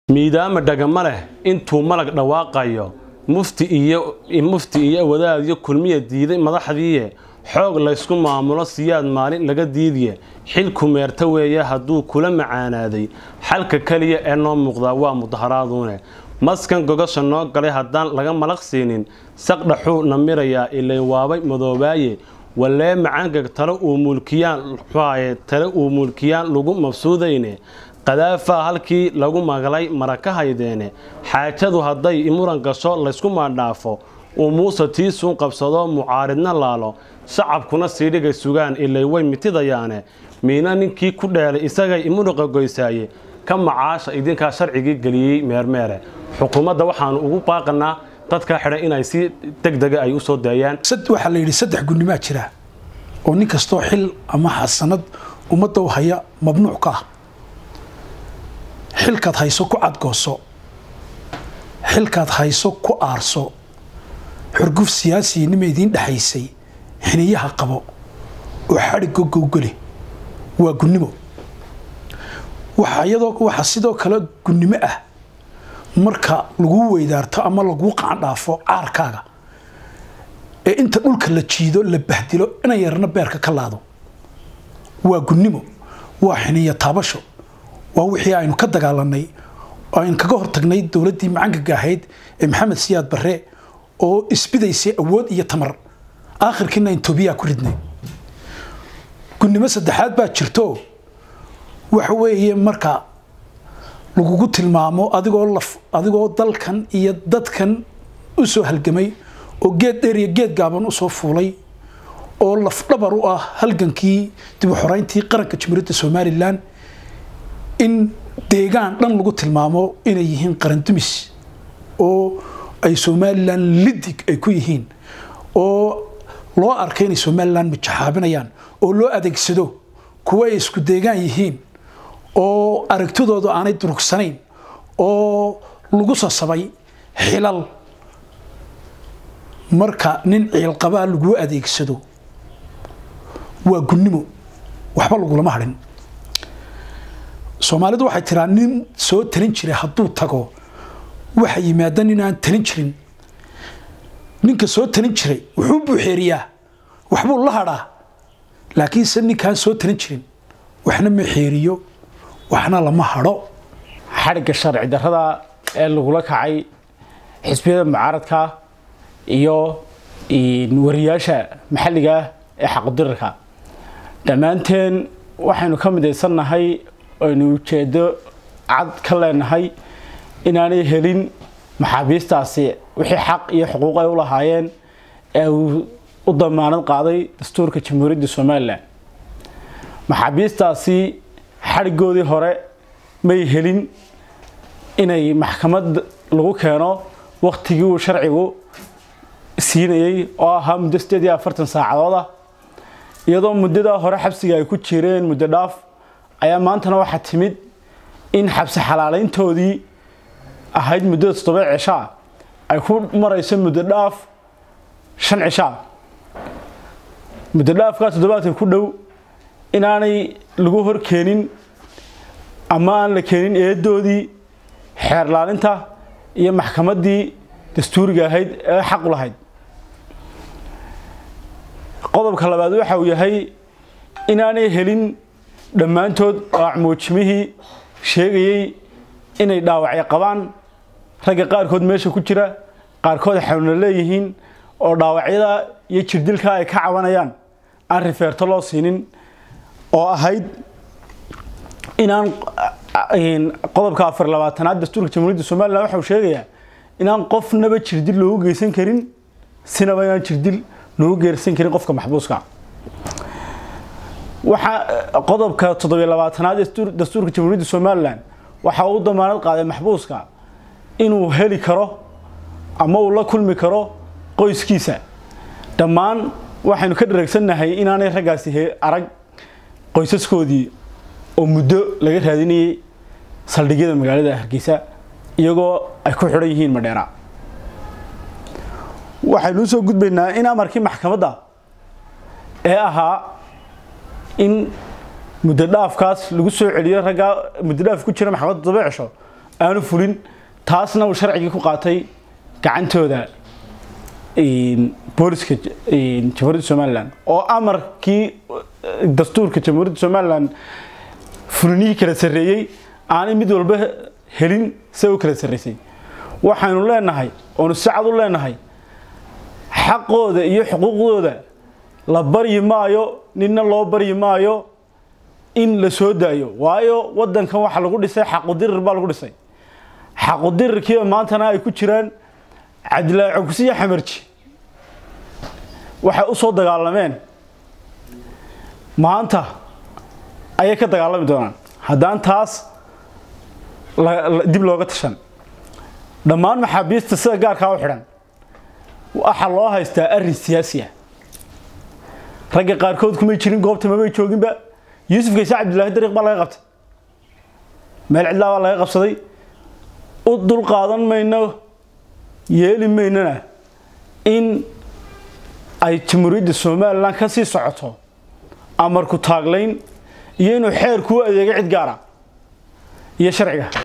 miidaama dhagama leh intuu malag dhawaaqayo mufti iyo mufti iyo wadaadyo kulmiya diiday madaxdiiye xoog laysku maamulo siyaad maalin laga diidiye xilku meerta weeye hadduu kula macaanaaday xalka keliya ee noo muuqdaa waa mudaharaaduune maskan gogasha noo galay haddaan laga malaq siinin saqdhaxuu na mirayaa ilay waabay madoobaaye walee macangag tale uu mulkiyaan tale uu mulkiyaan lagu mabsuudayne qadaafaa halkii lagu maglay mara ka haydeene xaajadu hadday imuran gasho laysku maadhaafo uu muuse tiisuun qabsado mucaaridna laalo shacabkuna siidhigay sugaan ilay way mitidayaane miina ninkii ku dheelay isagay imuruqa goysaaye ka macaasha idinkaa sharcigii geliyey meermeere xukuumadda waxaanu ugu baaqanaa dadkaa xidhan inay si degdega ay u soo daayaan waxaa la yidhi saddex gunimaa jira oo nin kastoo xil ama xasanad ummadda u haya mamnuuc ka ah xilkaad hayso ku cadgooso xilkaad hayso ku aarso xurguf siyaasiyanima idiin dhexaysay xiniyaha qabo oo xadhiggo gowgeli waa gunnimo waxaa sidoo kale gunnimo ah marka laguu weydaarto ama laguu qacandhaafo caarkaaga ee inta dhulka la jiido la bahdilo ina yarna beerka ka laado waa gunnimo waa xiniya taabasho waa wixii aynu ka dagaalanay oo aynu kaga hortagnay dowladdii macangaga ahayd ee maxamed siyaad barre oo isbidaysay awood iyo tamar aakhirkiina intobiyaa ku ridnay gunnimo saddexaad baa jirto waxa weeye marka lagugu tilmaamo adigoo laf adigoo dalkan iyo dadkan u soo halgamay oo geed dheer iyo geed gaaban u soo fuulay oo lafdhabar u ah halgankii dib u xoreyntii qaranka jamhuuriyadda somalilan in deegaan dhan lagu tilmaamo inay yihiin qarandumis oo ay somalilan lidig ay ku yihiin oo loo arkay inay somalilan majaxaabinayaan oo loo adeegsado kuwa ay isku deegaan yihiin oo aragtidoodu aanay durugsanayn oo lagu sasabay xilal marka nin ciilqabaa laguu adeegsado waa gunnimo waxba lagulama hadhin soomaalidu waxay tiraa nin soo talin jiray hadduu tago waxa yimaada nin aan talin jirin ninka soo talin jiray wuxuu buuxeeriyaa waxbuu la hadhaa laakiinse ninkaan soo talin jirin waxna ma xeeriyo waxna lama hadho xadhigga sharci darrada ee lagula kacay xisbiyada mucaaradka iyo wariyaasha maxalliga ee xaqdirarka dhammaanteen waxaynu ka midaysannahay aynu ujeedo cad ka leenahay inaanay helin maxaabiistaasi wixii xaq iyo xuquuq ay u lahaayeen ee uu u damaanad qaaday dastuurka jamhuuriyadda somalilan maxaabiistaasi xadhigoodii hore may helin inay maxkamad lagu keeno waktigii uu sharcigu siinayey oo ahaa muddo sideed iyo afartan saacadood ah iyadoo muddadaa hore xabsiga ay ku jireen muddo dhaaf ayaa maantana waxaa timid in xabsi xalaalayntoodii ahayd muddada toddoba cishaa ay ku marayso muddo dhaaf shan cishaa muddo dhaafkaa toddobaadka ku dhow inaanay lagu hor keenin ama aan la keenin eedoodii xeerlaalinta iyo maxkamaddii dastuuriga ahayd ee xaqu lahayd qodobka labaad waxa uu yahay inaanay helin dhammaantood aacmuujimihii sheegayey inay dhaawacyo qabaan ragga qaarkood meesha ku jira qaarkood xanuuna leeyihiin oo dhaawacyada iyo jirdilka ay ka cabanayaan aan rifeerto loo siinin oo ahayd inaan qodobka afar labaatanaad dastuurka jamhuuriyadda somalilan waxa uu sheegayaa inaan qofnaba jirdil loogu geysan karin sinaba inaan jirdil loogu geersan karin qofka maxbuuska waxaa qodobka toddobiyo labaatanaad ee dastuurka jamhuuriyadda somalilan waxa uu damaanad qaaday maxbuuska inuu heli karo ama uu la kulmi karo qoyskiisa dhammaan waxaynu ka dhareegsannahay inaanay raggaasi arag qoysaskoodii oo muddo laga raadinayay saldhigyada magaalada hargeysa iyagoo ay ku xidhan yihiin madheera waxaynu usoo gudbaynaa in amarkii maxkamadda ee ahaa in muddo dhaafkaas lagu soo celiyo raggaa muddo dhaaf ku jira maxkamadda toddoba cisho aanu fulin taasna uu sharcigii ku qaatay gacantooda booliska jamhuuriyadda somalilan oo amarkii dastuurka jamhuuriyadda somalilan fulinihii kala sarreeyey aanay mid walba helin se u kala sarraysay waxaynu leenahay oonu si cad u leenahay xaqooda iyo xuquuqdooda la baryi maayo ninna loo baryi maayo in la soo daayo waayo wadankan waxa lagu dhisay xaqudirir baa lagu dhisay xaqudirirkiiba maantana ay ku jiraan cadilaaco kusiya xamarji waxay u soo dagaalameen maanta ayay ka dagaalami doonaan haddaan taas dib looga tashan dhammaan maxaabiista sida gaarkaa u xidhan waxaa loo haystaa arrin siyaasi ah ragga qaarkood kumay jirin goobta mamay jooginba yuusuf gayse cabdillaahi dariiq baa laga qabtay meel cidlaa baa laga qabsaday u dul qaadan mayno yeeli maynana in ay jamhuuriyadda somalilan ka sii socoto amarku taaglayn iyo inuu xeerkuu adeego cid gaara iyo sharciga